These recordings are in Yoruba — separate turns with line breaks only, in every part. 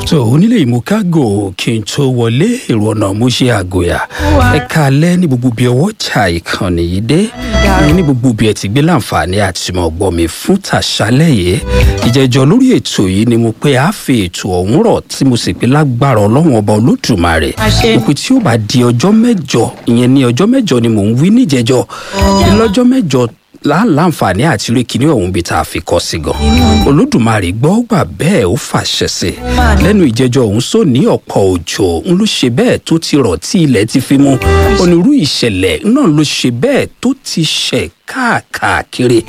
tó onílé ìmúkágò kí n tó wọlé èrò ọ̀nà mo ṣe àgòyà ẹ kalẹ́ ní gbogbo bí ọwọ́ cha ìkànnì yìí dé ìyẹn ní gbogbo bí ẹ ti gbé láǹfààní àti mọ̀ gbọ́ mi fún tàṣálẹ̀ yìí ìjẹ́jọ́ lórí ètò yìí ni mo pé a fi ètò ọ̀hún rọ̀ tí mo sì pé lágbára ọlọ́run ọba olódùmarè mo pé tí ó bá di ọjọ́ mẹ́jọ ìyẹn ní ọjọ́ mẹ́jọ ni mò ń wí níjẹ́jọ́ lọ́jọ́ mẹ́jọ láǹfààní àti rí kinní ọ̀hún bíi tá a fi kọ́ sí gan. olódùmarè gbọ́ gbà bẹ́ẹ̀ ó fàṣẹ sí i lẹ́nu ìjẹ́jọ́ ọ̀hún sọ ní ọ̀pọ̀ òjò ń ló ṣe bẹ́ẹ̀ tó ti rọ̀ tí ilẹ̀ ti fi mú onírú ìṣẹ̀lẹ̀ náà ló ṣe bẹ́ẹ̀ tó ti ṣẹ̀ káàkiri.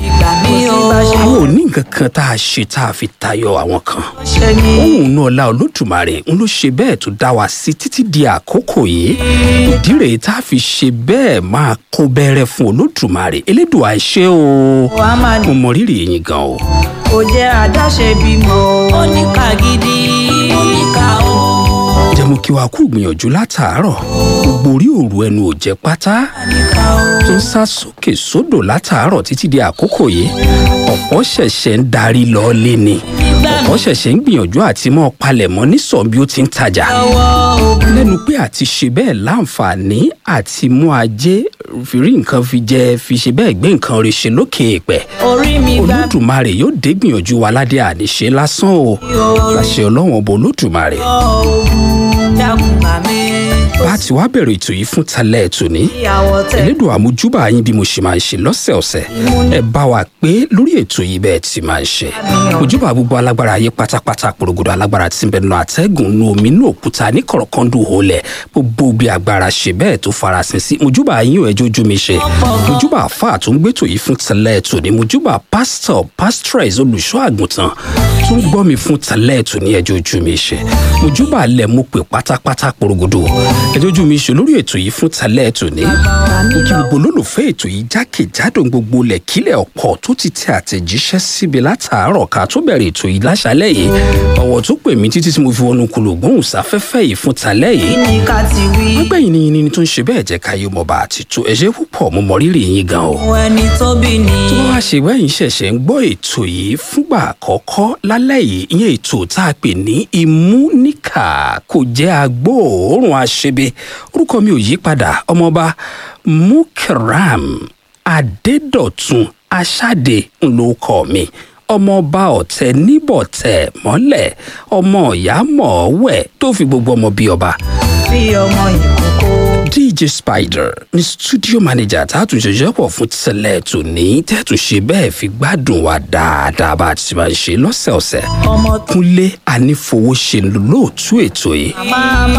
àwọn ò ní nǹkan kan tá a ṣe tá a fi tayọ àwọn kan. òun náà la olódùmarè ń ló ṣe bẹ́ẹ̀ tó dá wa sí títí di àkókò yìí. ìdí rèé tá a fi ṣe bẹ́ẹ̀ máa kó bẹ́rẹ́ fún olódùmarè elédùn àìṣe o. mo mọ rírì yín gan o.
kò jẹ́ àdáṣe bímọ oníkà gidi oníkà o.
jẹ́ mo kí wa kú gbìyànjú látàárọ̀ gbogbo orí òru ẹnu ò jẹ́ pátá
oníkà o.
tó ń sá sókè sódò látàárọ̀ títí di àkókò yìí ọ̀pọ̀ ṣẹ̀ṣẹ̀ ń darí lọ lé ni ọ̀pọ̀ ṣẹ̀ṣẹ̀ ń gbìyànjú àti mọ́ palẹ̀mọ́ nísàn bí ó ti ń tajà lẹ́nu pé àti ṣe bẹ́ẹ̀ láǹfààní àti mú ajé fi rí nǹkan fi jẹ fi ṣe bẹ́ẹ̀ gbé nǹkan rẹ̀ ṣe lókè èèpẹ̀
orí mi gbà
olódùmarè yóò dé gbìyànjú wa ládé àníṣe lásán o láṣẹ ọlọ́run ọba olódùmarè
ọ́ dákun gbà mí.
bá a ti wá bẹ̀rẹ̀ ètò yìí fún talẹ́ ètò ní
ìyàwó tẹ
elédùn àmójúbà yín bí mo ṣe máa ń ṣe lọ́sẹ̀ọ̀sẹ̀ ẹ bá wa pé lórí ètò yìí bẹ́ẹ̀ ti máa ń ṣe ojúbà gbogbo alágbára ayé pátápátá porogodo alágbára tí ń bẹ nínú àtẹ́gùn nínú omi nínú òkúta ní kọ̀rọ̀kọ́ndù holẹ̀ gbogbo bí agbára ṣe bẹ́ẹ̀ tó farasin sí mojúbà yín ò ẹjọ́ ojú mi ṣe mojúbà àfáà tó ń gbétò yìí fún tẹ̀lẹ́ ètò ní mojúbà pásítọ̀ pásítọ̀rẹ̀s olùṣọ́ àgùntàn tó ń gbọ́ mi fún tẹ̀lẹ́ ètò ní ẹjọ́ ojú mi ṣe mojúbà lẹ̀ mo pè pátápátá porogodo ẹjọ́ ojú mi ṣe lórí ètò yìí fún tẹ̀lẹ́ ètò ní kí gbogbo olólùfẹ́ ètò yìí jákèjádò gbogbo lẹ̀kílẹ̀ ọ̀pọ̀ tó ti tẹ àtẹ̀jíṣẹ́ síbi látàárọ̀ ká tó bẹ̀rẹ̀ ètò yìí láṣálẹ̀ yìí ọ̀wọ̀ tó pè mí títí tí mo fi wọnú kulò gbóhùn sáfẹ́fẹ́ yìí fún talẹ́ yìí
ní ká ti wí.
gbẹ̀yìn ni yìnyín tó ń ṣe bẹ́ẹ̀ jẹ́ káyé mọba àti tó ẹ̀ṣẹ̀ púpọ̀ mo mọ rírì yín gan o
ohun ẹni tó bí ni.
tó bá wá ṣe wẹ́yìn ṣẹ̀ṣẹ̀ ń gbọ́ ètò yìí fúngbà àkọ́kọ́ lálẹ́ yìí ìyẹn ètò tá a pè ní ìmúníkà kò jẹ́ agbóòórùn aṣebe orúkọ mi ò yí padà ọmọọba mukram adédọ̀tun aṣáde ńlọkọ mi ọmọọba ọ̀tẹ̀ níbọ̀tẹ̀ mọ́lẹ̀ ọmọ ìyá mọ̀ọ́wẹ̀ tó fi gbogbo ọmọ bí ọba
bí ọmọ ìkókó.
dj spider ní studio manager tààtúnṣe ṣẹ́pọ̀ fún tẹ́lẹ̀ tó ní tẹ́túnṣe bẹ́ẹ̀ fi gbádùn wa dáadáa bá a ti máa ń ṣe lọ́sẹ̀ọ̀sẹ̀
ọmọ tó
kúnlé anífowóṣe lóòtú ètò yìí
máa